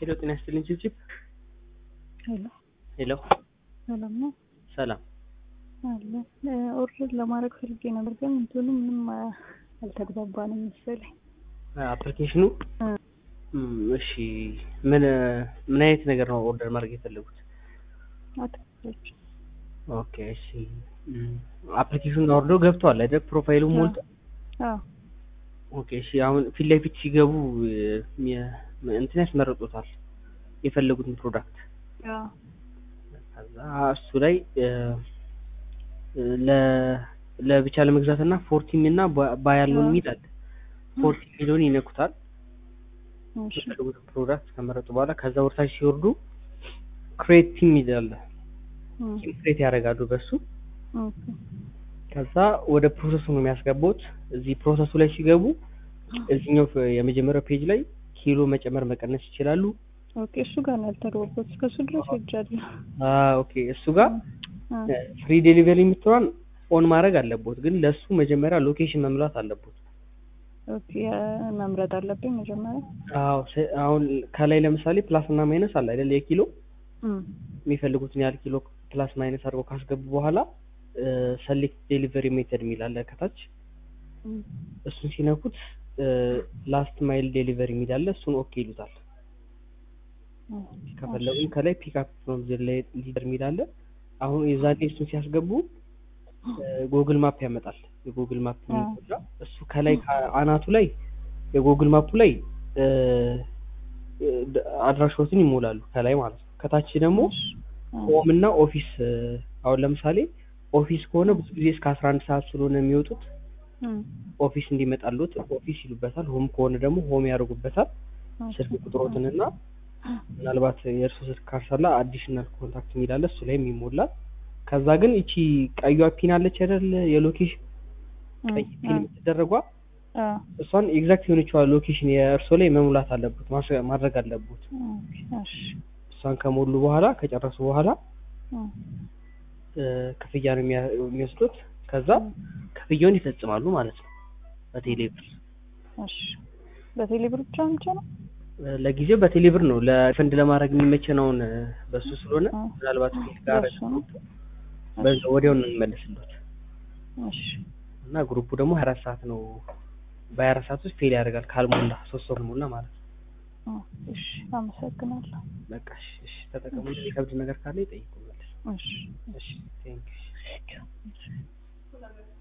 ሄሎ ጤና ይስጥልኝ ችብችብ ሄሎ ሄሎ ሰላም ነው ሰላም አለ ኦርደር ለማድረግ ፈልጌ ነበር፣ ግን እንትኑ ምንም አልተግባባንም መሰለኝ። አፕሊኬሽኑ እሺ ምን ምን አይነት ነገር ነው ኦርደር ማድረግ የፈለጉት? አትክልቶች ኦኬ እሺ አፕሊኬሽኑን አውርደው ገብተዋል አይደል? ፕሮፋይሉ ሞልቶ አዎ ኦኬ እሺ አሁን ፊት ለፊት ሲገቡ የ- እንትን ያስመርጡታል የፈለጉትን ፕሮዳክት አዎ ከዛ እሱ ላይ ለ ለብቻ ለመግዛት እና ፎርቲም እና ባይ ያለውን የሚል አለ። ፎርቲ የሚለውን ይነኩታል። እሺ የፈለጉትን ፕሮዳክት ከመረጡ በኋላ ከዛ ወርታች ሲወርዱ ክሬት ቲም ይላል። እም፣ ቲም ክሬት ያደርጋሉ በሱ ኦኬ ከዛ ወደ ፕሮሰሱ ነው የሚያስገቡት። እዚህ ፕሮሰሱ ላይ ሲገቡ እዚህኛው የመጀመሪያው ፔጅ ላይ ኪሎ መጨመር መቀነስ ይችላሉ። ኦኬ እሱ ጋር ነው ያልተግባባሁት። እስከሱ ድረስ ሄጃለሁ። አ ኦኬ እሱ ጋር አ ፍሪ ዴሊቨሪ የምትሆን ኦን ማድረግ አለቦት፣ ግን ለሱ መጀመሪያ ሎኬሽን መምላት አለቦት። ኦኬ መምረጥ አለብኝ መጀመሪያ። አዎ se- አሁን ከላይ ለምሳሌ ፕላስ እና ማይነስ አለ አይደል? የኪሎ እም፣ የሚፈልጉትን ያህል ኪሎ ፕላስ ማይነስ አድርገው ካስገቡ በኋላ ሰሌክት ዴሊቨሪ ሜተድ የሚል አለ ከታች። እም፣ እሱን ሲነኩት ላስት ማይል ዴሊቨሪ የሚል አለ። እሱን ኦኬ ይሉታል። እም፣ ከፈለጉም ከላይ ፒክአፕ ፍሮም ዘ ሊደር የሚል አለ። አሁን የዛኔ እሱን ሲያስገቡ ጉግል ማፕ ያመጣል። የጉግል ማፕ አዎ። የሚጎዳ እሱ ከላይ አናቱ ላይ የጉግል ማፑ ላይ እ፣ እ፣ አድራሻዎትን ይሞላሉ ከላይ ማለት ነው። ከታች ደግሞ አ ሆም እና ኦፊስ እ፣ አሁን ለምሳሌ ኦፊስ ከሆነ ብዙ ጊዜ እስከ አስራ አንድ ሰዓት ስለሆነ የሚወጡት እም፣ ኦፊስ እንዲመጣሉት ኦፊስ ይሉበታል። ሆም ከሆነ ደግሞ ሆም ያደርጉበታል። ስልክ ቁጥሮትን እና ምናልባት የእርሱ ስልክ ካርሳላ አዲሽናል ኮንታክት የሚላለ እሱ ላይም ይሞላል። ከዛ ግን እቺ ቀዩዋ ፒን አለች አይደል የሎኬሽን ቀይ ፒን የምትደረጓ አ እሷን ኤግዛክት የሆነችዋ ሎኬሽን የእርሶ ላይ መሙላት አለበት ማስ- ማድረግ አለበት። ኦኬ እሺ እሷን ከሞሉ በኋላ ከጨረሱ በኋላ እም፣ እ፣ ክፍያ ነው የሚያ- የሚወስዱት። ከዛ ክፍያውን ይፈጽማሉ ማለት ነው በቴሌብር እሺ በቴሌብር ብቻ ብቻ ነው? እ፣ ለጊዜው በቴሌብር ነው ለፈንድ ለማድረግ የሚመቸነውን እ፣ በሱ ስለሆነ አ ምናልባት ፊት ጋር በሱ ነው? በዛ ወዲያው ነው የሚመለስሉት እሺ እና ግሩፑ ደግሞ ሀያ አራት ሰዓት ነው በሀያ አራት ሰዓት ውስጥ ፌል ያደርጋል ካልሞላ ሶስት ሰው ካልሞላ ማለት ነው። አ እሺ አመሰግናለሁ። በቃ እሺ እሺ ተጠቀሙ። የከብድ ነገር ካለ ይጠይቁ መልስ። እሺ እሺ ቴንክ ዩ